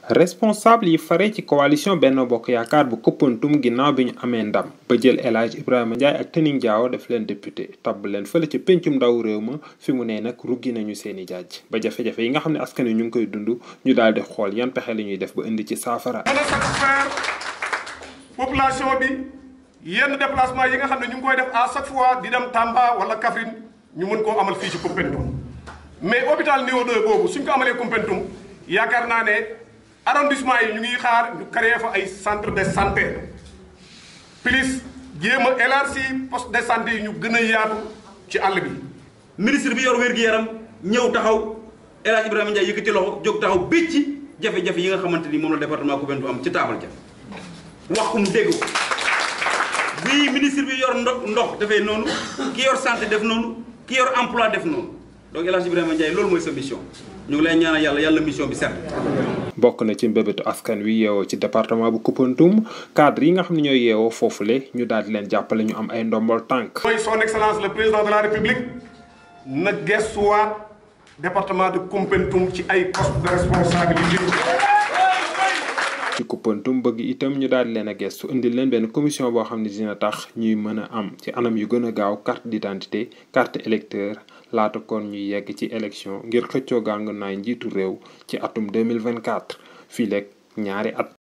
responsable yi fare ci coalition Benno Bokk Yaakaar bu Koumpentoum ginnaaw bi ñu amee ndam ba jël El Hadj Ibrahima Ndiaye ak Tening Diao def leen député tabb leen fële ci pencum ndaw réew ma fi mu ne nag ruggi nañu seeni jaaj ba jafe-jafe yi nga xam ne askan wi ñu ngi koy dund ñu daal di xool yan pexe la ñuy def ba indi ci saafara. mën a satisfaire population bi yenn déplacement yi nga xam ne ñu ngi koy def à chaque fois di dem Tamba wala Kaffrine ñu mën koo amal fii ci Koumpentoum mais hôpital niveau 2 boobu suñ ko amalee Koumpentoum yaakaar naa ne. arrondissement yi ñu ngi xaar ñu créé fa ay centre de santé plus jéem a élargi poste de santé yi ñu gën a yaatu ci àll bi. ministre bi yor wér-gu-yaram ñëw taxaw El Hadj Ibrahima Ndiaye yëkkati loxo jóg taxaw bécc ci jafe-jafe yi nga xamante ni moom la département Koumpentoum am ci taabal ja wax ko mu dégg ko bii ministre bi yor ndox ndox dafay noonu ki yor santé def noonu ki yor emploi def noonu donc El Hadj Ibrahima Ndiaye loolu mooy sa mission ñu ngi lay ñaanal yàlla yàlla mission bi set. bokk na ci mbébétu askan wi yeewoo ci département bu Koumpentoum cadre yi nga xam ne ñooy yeewoo foofule ñu daal di leen jàppale ñu am ay ndombol tànk. mooy son excellence le président de la république na gestuwaat département de Koumpentoum ci ay poste de responsabilité. ci Koumpentoum bëgg itam ñu daal di leen a gestu indil leen benn commission boo xam ne dina tax ñuy mën a am ci anam yu gën a gaaw carte d'identité carte électeur laata kon ñuy yegg ci élection ngir xëccoo gàng naay njiitu réew ci atum 2024 fii leeg ñaari at